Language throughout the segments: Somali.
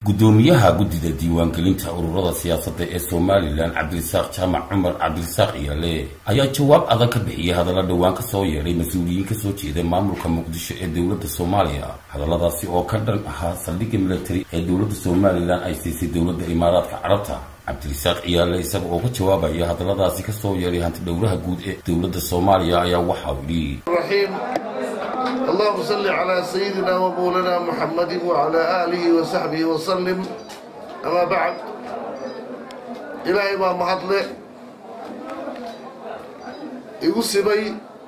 gudoomiyaha guddida diiwaangelinta ururada siyaasadda ee somalilan cabdirisaaq jaamac cumar cabdirisaaq iyaale ayaa jawaab adag ka bixiyay hadalla dhowaan ka soo yeedhay mas-uuliyiin kasoo jeeda maamulka muqdisho ee dowladda soomaaliya hadalladaasi oo ka dhan ahaa saldhigga military ee dowladda somalilan ay siisay dowladda imaaraadka carabta cabdirisaaq ciyaale isaga oo ka jawaabaya hadalladaasi kasoo yeedhay hanti dhowraha guud ee dowladda soomaaliya ayaa waxa uu yidhi اللهم صل على سيدنا ومولانا محمد وعلى آله وصحبه وسلم أما بعد إلهي ما مهدله igu sibay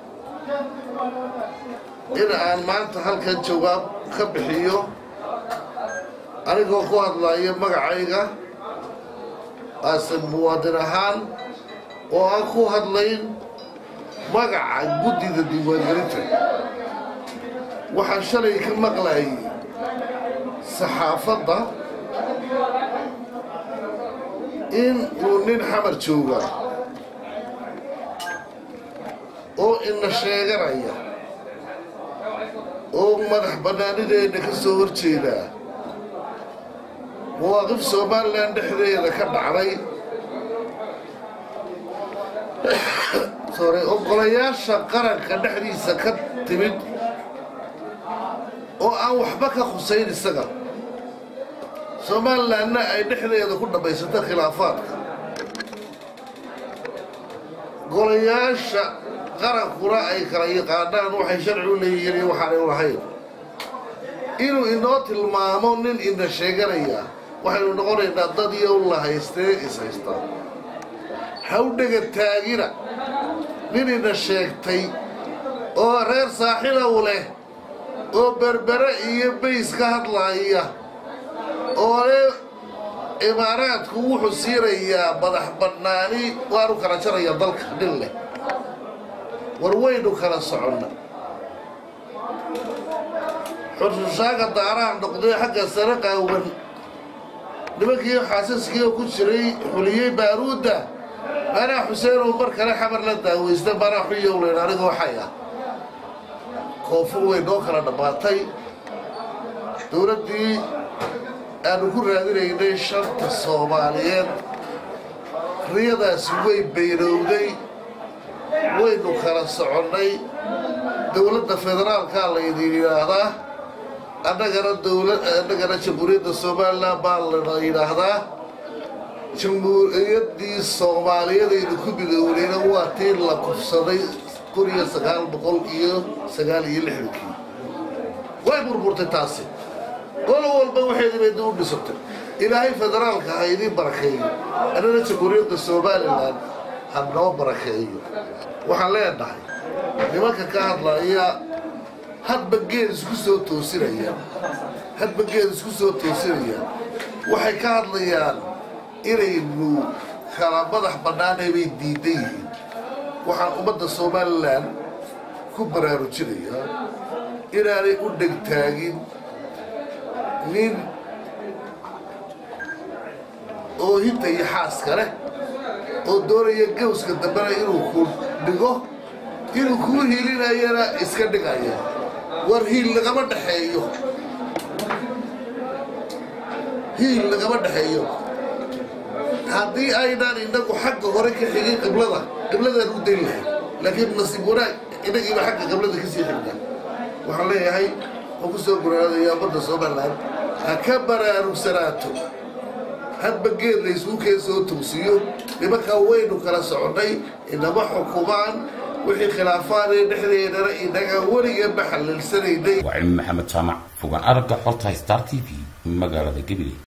in aan maanta halkan jawaab ka bixiyo anigoo ku hadlaya magacayga aasan muwaadin ahaan oo aan ku hadlayn magaca guddida diiwaangelinta waxaan shalay ka maqlayay saxaafadda in uu nin xamar jooga oo ina sheeganaya oo madax bannaanideenna ka soo hor jeedaa mawaaqif somalilan dhexdeeda ka dhacday sore oggolayaasha qaranka dhexdiisa ka timid oo aan waxba ka khusayn isaga somalilanna ay dhexdeeda ku dhammaysato khilaafaadka golayaasha qarankuna ay kala yaqaanaan waxay sharci u leeyihiin iyo waxaanay u lahayn inuu inoo tilmaamo nin ina sheeganaya waxaynu noqonaynaa dad iyo la haystee is haystaa hawdhega taagina nin ina sheegtay oo reer saaxilow leh oo berbere iyo bays ka hadlaaya oo le imaaraadku wuxuu siinayaa madax bannaani waanu kala jaraya dalka nin leh war waynu kala soconna xusuushaaga daaraha noqday xagga sare qaawan nimankii xaasaskii oo ku jiray xuliyey baaruudda maanaa xuseen oo mar kale xamar la daawaysta maanaa xuyowleyn aniga waxay ah koonfur way noo kala dhammaatay dowladdii aanu ku raadinaynay shanta soomaaliyeed riyadaasi way baynowday waynu kala soconnay dowladda federaalkaa laydin yidhaahdaa annagana annagana jamhuuriyadda somalilan baa la yidhaahdaa jamhuuriyaddii soomaaliyadaynu ku midownayna waa tii la kufsaday kun iyo sagaal boqol iyo sagaal iyo lixdankii way burburtay taasi golo walba waxeedibadi u dhisatay ilaahay federaalka ha idiin barakeeyo annana jamhuuriyadda somalilan ha noo barakeeyo waxaan leenahay nimanka ka hadlaya hadba geed isku soo toosinayaan hadba geed isku soo toosinayaan waxay ka hadlayaan inaynu kala madax bannaanay bay diidan yihiin waxaan ummadda somalilan ku baraarujinayaa inaanay u dhegtaagin nin oo hinta iyo xaaska leh oo doonaya gawska dambena inuu ku dhigo inuu kuu hiilinayana iska dhigaya war hiil lagama dhexeeyo hiil lagama dhexeeyo haddii aynaan innagu xagga hore ka xigin qiblada qibladaan u dayn lahay laakiin nasiib wanaag innagiiba xagga qiblada ka sii xigna waxaan leeyahay oo ku soo guraadaya ummadda somalilan ha ka baraarugsanaato hadba geed laysuu keen soo tugsiyo nimankaa waynu kala soconnay inama xukumaan wixii khilaafaadee dhexdeedana inaga weligeedba xalilsanaynay waa cilmi maxamed jaamac fogaan aragga xorta star t v magaalada gabiley